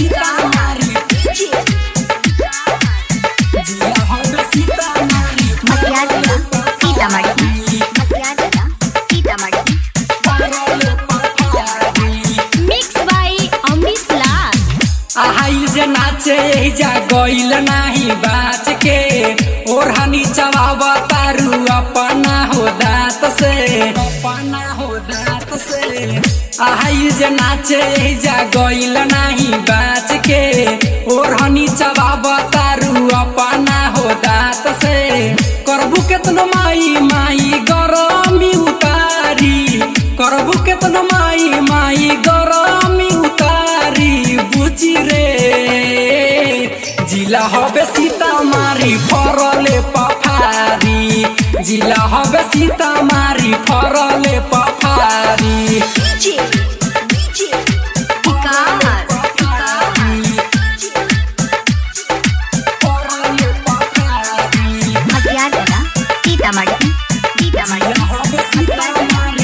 सीतामारी जिला हवे सीतामारी मटियागला सीतामढ़ी मटियागला सीतामढ़ी परले पठारी मिक्स बाय अमरीश लाल आहाई जे नाचे जा गइल नाही बाच के ओढ़नी चबाव तारू अपना हो दात से अपना हो दात से आहाई जे नाचे जा गइल नाही बाच के ओढ़नी चबाव तारू अपना हो दात से करबू केतनो माई माई गरमी उतारी करबू केतनो माई माई गरमी उतारी बुझी रे जिला हवे सीतामारी फरले पफारी जिला हवे सीतामारी फरले पफारी फरले पफारी मटियागला सीतामढ़ी सीतामढ़ी जिला हवे सीतामारी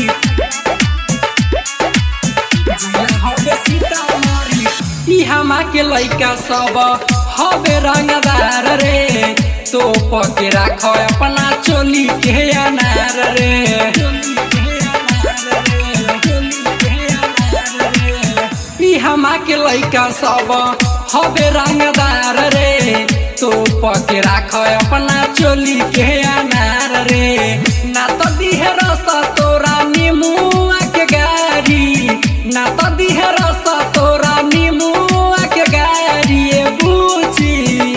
जिला हवे सीतामारी ई हमा के लइका सब हवे रंगदार रे तो पके राख अपना चोली के अनार रे ई हमा के लइका सब हवे रंगदार रे तो पके राख अपना चोली के अनार रे ना तो दिहे रस तोरा निमुआ के गारी ना तो दिहे रस तोरा निमुआ के गारी ए बुझी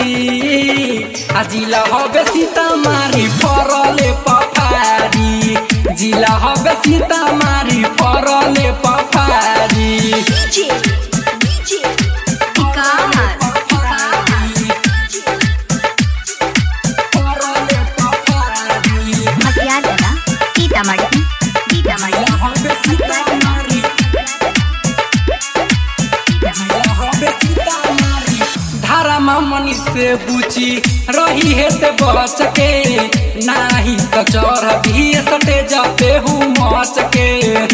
आ जिला हवे सीतामारी फरले पफारी जिला हवे सीतामारी फरले पफारी फरले पफारी मटियागला सीतामढ़ी सीतामढ़ी जिला हवे सीतामारी जिला हवे सीतामारी धारा मामनी से बुची रही है ते बच के नाही तो चढ़ भी सटे जाते हूँ मच के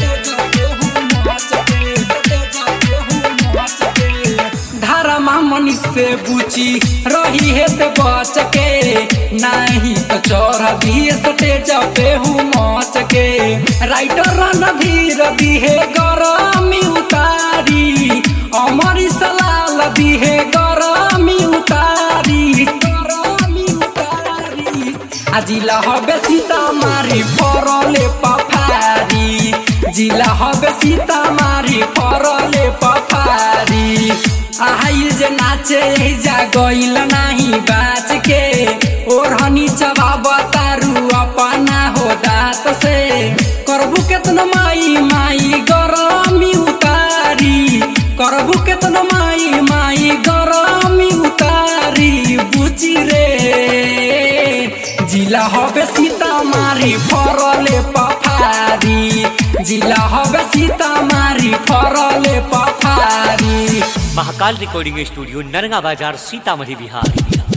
धारा मामनी से बुची रही है ते बच के नाही तो चढ़ भी सटे जाते हूँ मच के राइटर रणधीर दिहे गरमी उतारी अमरी सलाल दिहे गरमी उतारी गरमी उतारी आ जिला हवे सीतामारी फरले पफारी जिला हवे सीतामारी फरले पफारी आहाई जे नाचे जा गइल नाही बाच के ओढ़नी चबाब तारू अपना हो दात से करबू केतनो माई माई गरमी उतारी करबू केतनो माई माई गरमी उतारी बुझी रे जिला हवे सीतामारी फरले पफारी जिला हवे सीतामारी फरले पफारी महाकाल रिकॉर्डिंग स्टूडियो नरगा बाजार सीतामढ़ी बिहार